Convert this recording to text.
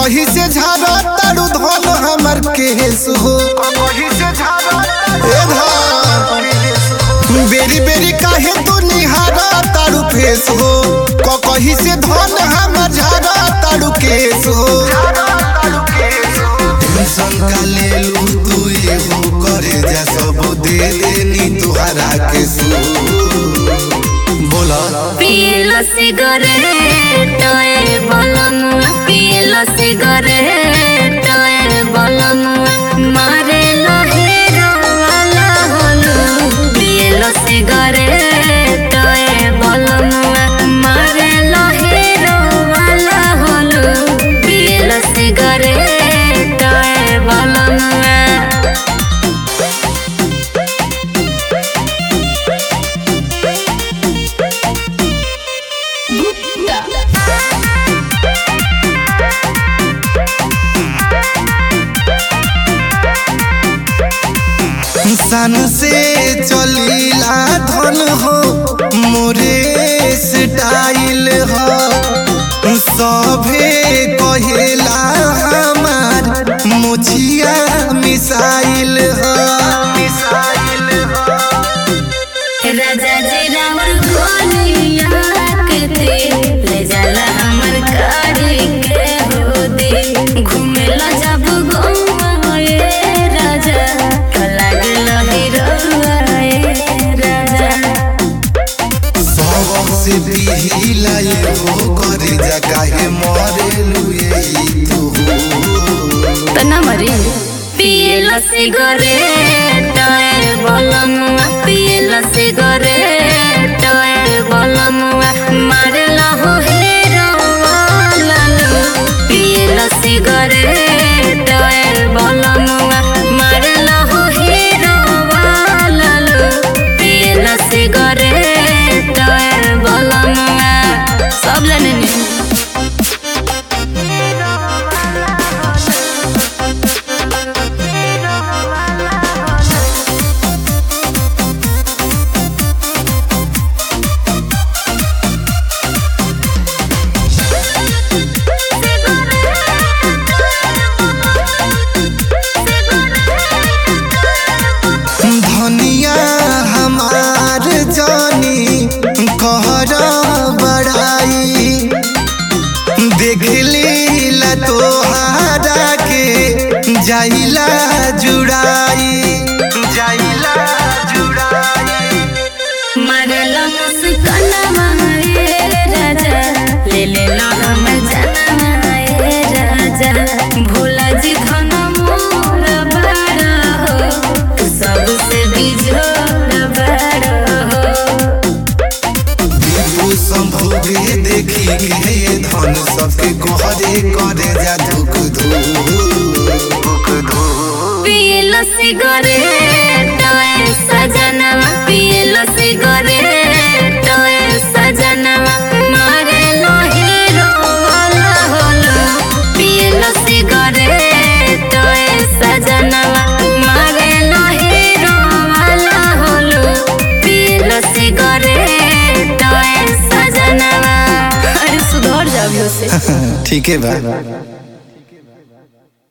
कहीं से झाड़ा तारू धन हमर केस हो ए धन बेरी बेरी काहे तू निहारा तारू फेस हो क कहीं से धन हमर झाड़ा तारू केस हो टेंशन का ले लू तू एगो करे जा सब दे देनी तुहरा के सू बोला पियलो सिगरेट ए बलमुआ पियलो सिगरेट ए बलमुआ मारे लहेरो वाला होलू पियलो सिगरेट ए बलमुआ मारे लहेरो वाला होलू पियलो सिगरेट ए बलमुआ सन से चलीला धन हो मोरे स्टाइल हो सभे कहेला हमार मुछिया मिसाइल हो राजा जी रामर गोलिया के दे ले जाला हमर गाड़ी के हो दे घूमेला जब गौवा ए राजा तो लागल हिरौआ ए राजा सब से पिहिला हो करे जा काहे मरे लुए तू तना मरी पियला सिगरेट ए बलमुआ पियला सिगरेट ए बलमुआ मारला हो हेरो वाला लो पियला सिगरेट ए बलमुआ मारला हो हेरो वाला लो पियला सिगरेट ए बलमुआ सब जाने नी धनिया हमार जानी कहर बड़ाई देख लीला तोहारा के जाइला जुड़ाई जाइला जुड़ाई मरला मुस्काना ए राजा ले ले लो हम जाना ए राजा भोला जी धन मोर बड़ा हो तू सबसे बिजोड़ बड़ा हो दीपू संभोगे देखी के ये धन सबके कहरे करे जा धुक धुक धुक पियलो सिगरेट ए सजनवा पियलो सिगरेट ए सजनवा मारे लो हीरो वाला होलो पियलो सिगरेट ए सजनवा मारे लो हीरो वाला होलो पियलो सिगरेट ए सजनवा अरे सुधर जाबियो से ठीक है बा